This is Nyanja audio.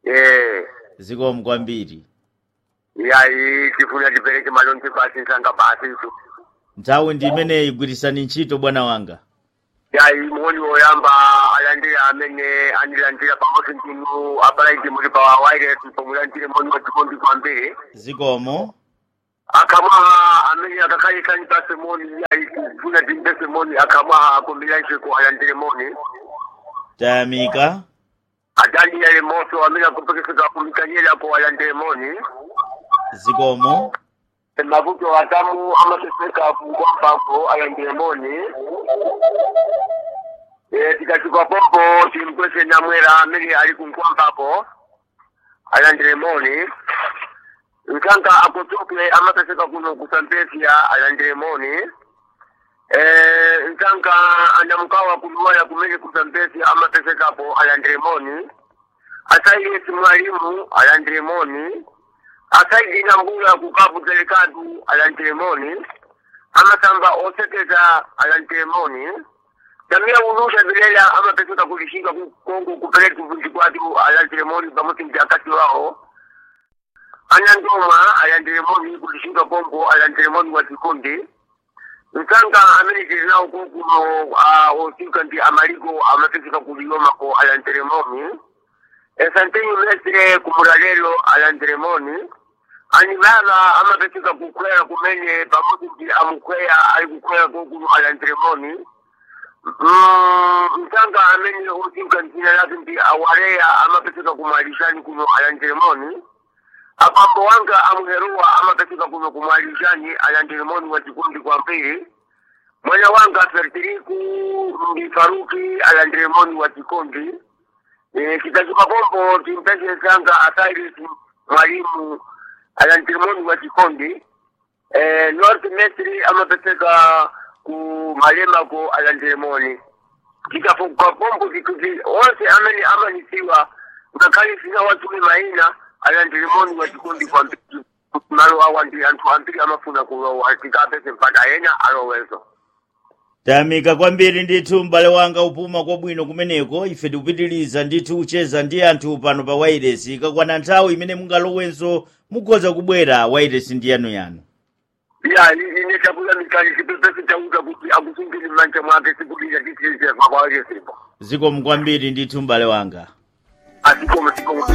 eh zikomo kwambiri yayi tifuna tipereke malonje basi nsanga basi tu nthawi ndi imeneyi gwirisani ntchito bwana wanga yayi moni woyamba alandira amene andilandira pamodzi ndinu abalaiti muli pa wireless pomulandire moni watikondi kwambiri zikomo akamwaha amene akakhalika nipase moni yayi tifuna timpese moni akamwaha akombilanjeko alandire moni tayamika adaniele moto amene akupekeseka kumikanyelako alandire moni zikomo mavuto atamu amaseseka kukwambako alandire moni Eh, tikatuka popo timpwese namwera amene ali kunkwambako alandire moni nkanga akotoke amaseseka kuno kusambezia alandire moni Eh, nkanga andamukawa kuluwaya kumene kusambezia amasesekapo alandire moni asaiyesi mwalimu alandire moni asaidina mbula kukapu delikadu alantelemoni amasamba osekeza alantelemoni tamia ulusha vilela amapeseka kulishika kongo kupeleka kuvunji kwatu alantelemoni pamoja mjakati wao anandoma alantelemoni kulishika kongo alantelemoni wa kikundi nkanga amene tilinao kokuno osika ndi amaliko amapeseka kuliyomako alantelemoni esantenyi mestre kumulalelo alantelemoni anibaba amapeseka kukwera kumene pamoja ndi amukwera ali kukwera kokuno alantelemoni mtanga amene utinka ntina lake ndi awareya amapeseka kumalishani kuno alantelemoni abambo wanga amuheruwa amapeseka kuno kumalishani alantelemoni wa chikundi kwa mbili mwana wanga fertiliku ndi faruki alantelemoni wa chikundi Eh, kitachuka pombo timpese sanga asairis mwalimu alantirimoni wa chikondi eh, north mesri amapeseka ku malema ko alantirimoni kikafuka pombo kikuti onse amene amanisiwa ngakhale sina watume maina alantirimoni wa chikondi kwa mbili malo awa ndi anthu ambiri amafuna kulowa tikapese mpaka ena alowezo tayamika kwambiri ndithu m'bale wanga upuma kwabwino kumeneko ife tikupitiriza ndithu kucheza ndi anthu pano pa wairesi ikakwana nthawi imene mungalowenso mukhoza kubwera wairesi ndi yanuyanu ya ine chakula mikali chipepesi chauza kuti akusungili mmanja mwake sikudija titiize makwaweke sipo zikomo kwambiri ndithu m'bale wanga asikomo sikomo